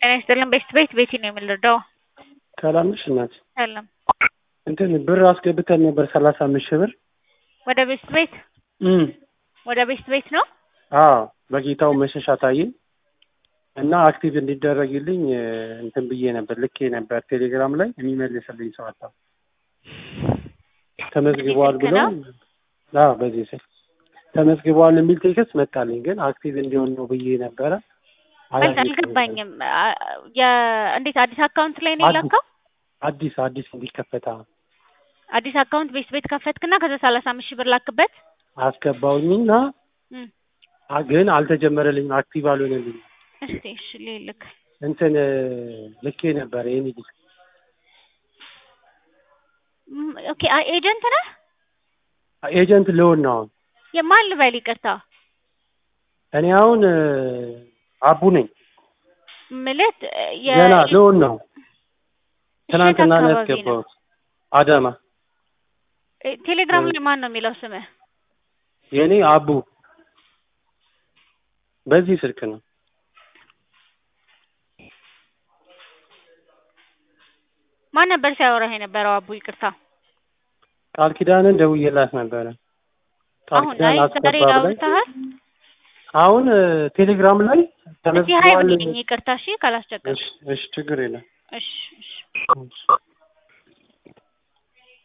ጤና ይስጥልን ቤት ቤት ቤቲ ነው የምንረዳው። ሰላም ነሽ እናት? ሰላም እንትን ብር አስገብተን ነበር ሰላሳ አምስት ሺህ ብር ወደ ቤት ቤት እም ወደ ቤት ቤት ነው። አዎ በጌታው መሸሻ ታዬ እና አክቲቭ እንዲደረግልኝ እ፣ እንትን ብዬ ነበር ልኬ ነበር ቴሌግራም ላይ የሚመልስልኝ ሰው አጣሁ። ተመዝግበዋል በዚህ ብለው ስልክ አዎ በዚህ ስልክ ተመዝግበዋል የሚል ቴክስት መጣልኝ። ግን አክቲቭ እንዲሆን ነው ብዬ ነበረ። ማለት አላየሁትም። አልገባኝም። አ- የ- እንዴት አዲስ አካውንት ላይ ነው አዲስ የላከው? አዲስ አዲስ እንዲከፈታ አዲስ አካውንት ቤት ቤት ከፈትክና ከዛ ሰላሳ አምስት ሺህ ብር ላክበት። አስገባውኝና እም፣ አ- ግን አልተጀመረልኝም። አክቲቭ አልሆነልኝም። እስቲ እሺ ልልክ እንትን እ፣ ልኬ ነበር ይሄን ልጅ እም፣ ኦኬ አ- ኤጀንት ነህ? ኤጀንት ልሆን ነው አሁን። የማን ልበል? ይቅርታ እኔ አሁን እ፣ አቡ ነኝ ምልት የ- ገና ልሆን ነው። እሺ፣ የት ትናንትና ነው አካባቢ ነው? ያስገባሁት አዳማ። እ፣ ቴሌግራም ላይ ማን ነው የሚለው ስምህ? የእኔ አቡ በዚህ ስልክ ነው። ማን ነበር ሲያወራህ የነበረው? አቡ ይቅርታ። ቃል ኪዳንን ደውዬላት ነበረ። ቃል አሁን ኪዳን አይ ዛሬ አስገባ ብላኝ ዳውልተሃል? አሁን እ፣ ቴሌግራም ላይ እዚህ ሀይ ተመዝግቧል። ብለኝ ይቅርታ። እሺ ካላስቸገርኩ። እሺ እሺ ችግር የለም። እሺ እሺ እሺ።